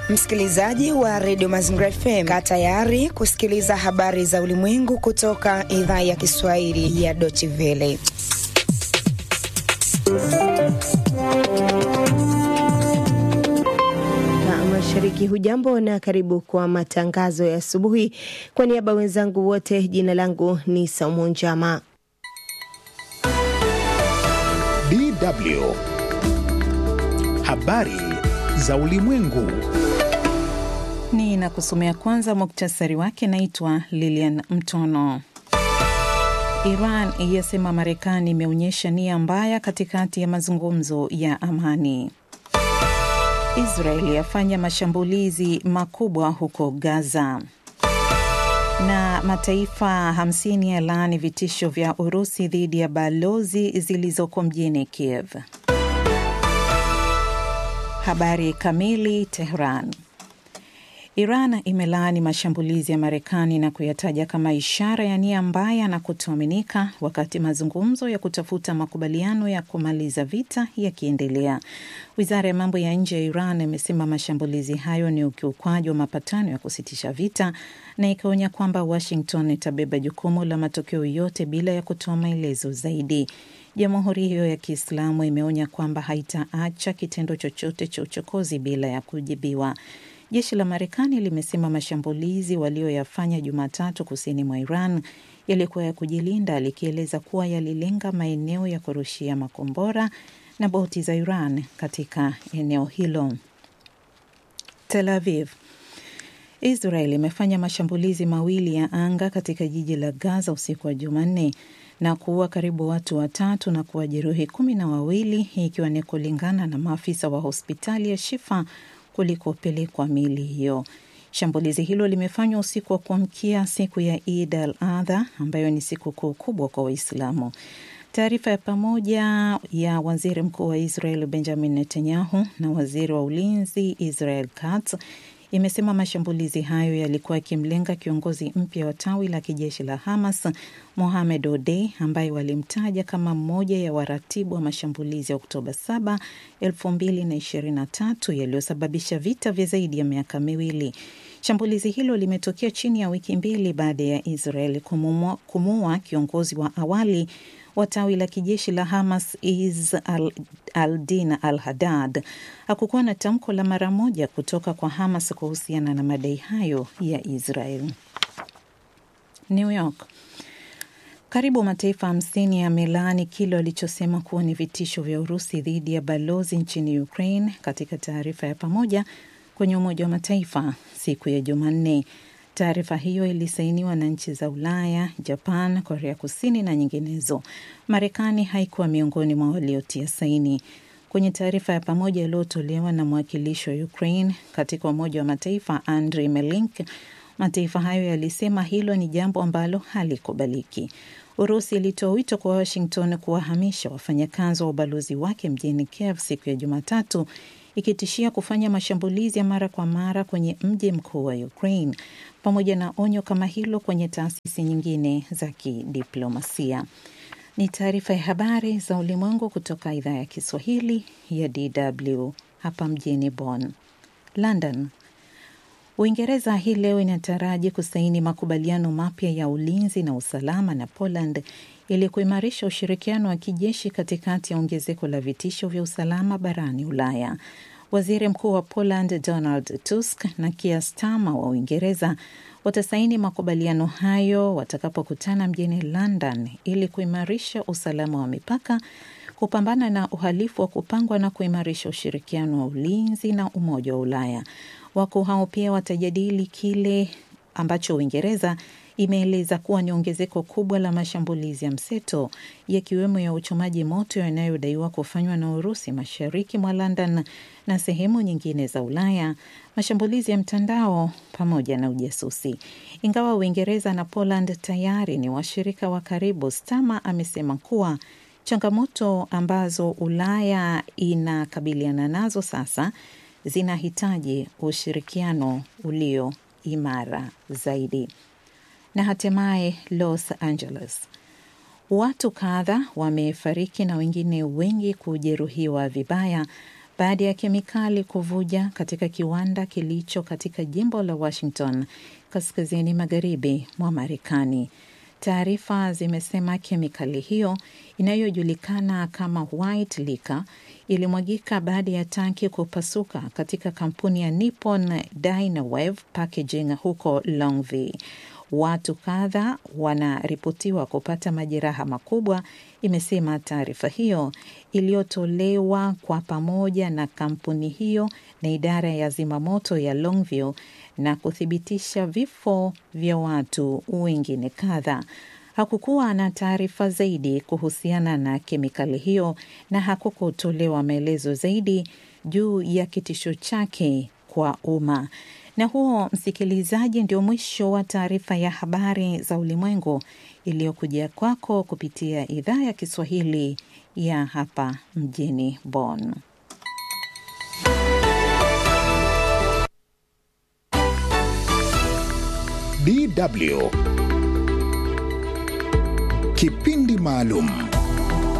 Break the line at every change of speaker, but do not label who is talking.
Msikilizaji wa redio Mazingira FM, kaa tayari kusikiliza habari za ulimwengu kutoka idhaa ya Kiswahili ya Deutsche Welle.
Mashariki, hujambo na karibu kwa matangazo ya asubuhi. Kwa niaba wenzangu wote, jina langu ni Saumu Njama.
DW habari za ulimwengu.
Ni na kusomea kwanza muktasari wake. Naitwa Lilian Mtono. Iran yasema Marekani imeonyesha nia mbaya katikati ya mazungumzo ya amani. Israeli yafanya mashambulizi makubwa huko Gaza. Na mataifa 50 yalaani vitisho vya Urusi dhidi ya balozi zilizoko mjini Kiev. Habari kamili. Tehran. Iran imelaani mashambulizi ya Marekani na kuyataja kama ishara ya nia mbaya na kutoaminika, wakati mazungumzo ya kutafuta makubaliano ya kumaliza vita yakiendelea. Wizara ya mambo ya nje ya Iran imesema mashambulizi hayo ni ukiukwaji wa mapatano ya kusitisha vita na ikaonya kwamba Washington itabeba jukumu la matokeo yote bila ya kutoa maelezo zaidi. Jamhuri hiyo ya Kiislamu imeonya kwamba haitaacha kitendo chochote cha uchokozi bila ya kujibiwa. Jeshi la Marekani limesema mashambulizi walioyafanya Jumatatu kusini mwa Iran yalikuwa ya kujilinda, likieleza kuwa yalilenga maeneo ya kurushia makombora na boti za Iran katika eneo hilo. Tel Aviv. Israel imefanya mashambulizi mawili ya anga katika jiji la Gaza usiku wa Jumanne na kuua karibu watu watatu na kuwajeruhi kumi na wawili, ikiwa ni kulingana na maafisa wa hospitali ya Shifa kulikopelekwa mili hiyo. Shambulizi hilo limefanywa usiku wa kuamkia siku ya Eid al-Adha ambayo ni siku kuu kubwa kwa Waislamu. Taarifa ya pamoja ya waziri mkuu wa Israel Benjamin Netanyahu na waziri wa ulinzi Israel Katz imesema mashambulizi hayo yalikuwa yakimlenga kiongozi mpya wa tawi la kijeshi la Hamas Mohamed Odei ambaye walimtaja kama mmoja ya waratibu wa mashambulizi ya Oktoba 7, 2023 yaliyosababisha vita vya zaidi ya miaka miwili. Shambulizi hilo limetokea chini ya wiki mbili baada ya Israel kumuua kiongozi wa awali wa tawi la kijeshi la Hamas Is al-Din al al-Haddad. Hakukuwa na tamko la mara moja kutoka kwa Hamas kuhusiana na madai hayo ya Israel. New York. Karibu mataifa hamsini yamelaani kile walichosema kuwa ni vitisho vya Urusi dhidi ya balozi nchini Ukraine katika taarifa ya pamoja kwenye Umoja wa Mataifa siku ya Jumanne. Taarifa hiyo ilisainiwa na nchi za Ulaya, Japan, Korea Kusini na nyinginezo. Marekani haikuwa miongoni mwa waliotia saini. Kwenye taarifa ya pamoja iliyotolewa na mwakilishi wa Ukraine katika Umoja wa Mataifa Andriy Melink, mataifa hayo yalisema hilo ni jambo ambalo halikubaliki. Urusi ilitoa wito kwa Washington kuwahamisha wafanyakazi wa ubalozi wake mjini Kiev siku ya Jumatatu ikitishia kufanya mashambulizi ya mara kwa mara kwenye mji mkuu wa Ukraine pamoja na onyo kama hilo kwenye taasisi nyingine za kidiplomasia. Ni taarifa ya habari za ulimwengu kutoka idhaa ya Kiswahili ya DW hapa mjini Bonn. London. Uingereza hii leo inataraji kusaini makubaliano mapya ya ulinzi na usalama na Poland ili kuimarisha ushirikiano wa kijeshi katikati ya ongezeko la vitisho vya usalama barani Ulaya. Waziri Mkuu wa Poland Donald Tusk na Keir Starmer wa Uingereza watasaini makubaliano hayo watakapokutana mjini London ili kuimarisha usalama wa mipaka, kupambana na uhalifu wa kupangwa na kuimarisha ushirikiano wa ulinzi na Umoja wa Ulaya. Wakuu hao pia watajadili kile ambacho Uingereza imeeleza kuwa ni ongezeko kubwa la mashambulizi ya mseto yakiwemo ya uchomaji moto yanayodaiwa kufanywa na Urusi mashariki mwa London na sehemu nyingine za Ulaya, mashambulizi ya mtandao pamoja na ujasusi. Ingawa Uingereza na Poland tayari ni washirika wa karibu, Stama amesema kuwa changamoto ambazo Ulaya inakabiliana nazo sasa zinahitaji ushirikiano ulio imara zaidi. Na hatimaye Los Angeles, watu kadha wamefariki na wengine wengi kujeruhiwa vibaya baada ya kemikali kuvuja katika kiwanda kilicho katika jimbo la Washington kaskazini magharibi mwa Marekani. Taarifa zimesema kemikali hiyo inayojulikana kama white liquor ilimwagika baada ya tanki kupasuka katika kampuni ya Nippon Dynawave Packaging huko Longview. Watu kadha wanaripotiwa kupata majeraha makubwa, imesema taarifa hiyo iliyotolewa kwa pamoja na kampuni hiyo na idara ya zimamoto ya Longview na kuthibitisha vifo vya watu wengine kadha. Hakukuwa na taarifa zaidi kuhusiana na kemikali hiyo na hakukutolewa maelezo zaidi juu ya kitisho chake kwa umma. Na huo, msikilizaji, ndio mwisho wa taarifa ya habari za ulimwengu iliyokuja kwako kupitia idhaa ya Kiswahili ya hapa mjini Bonn.
DW Kipindi maalum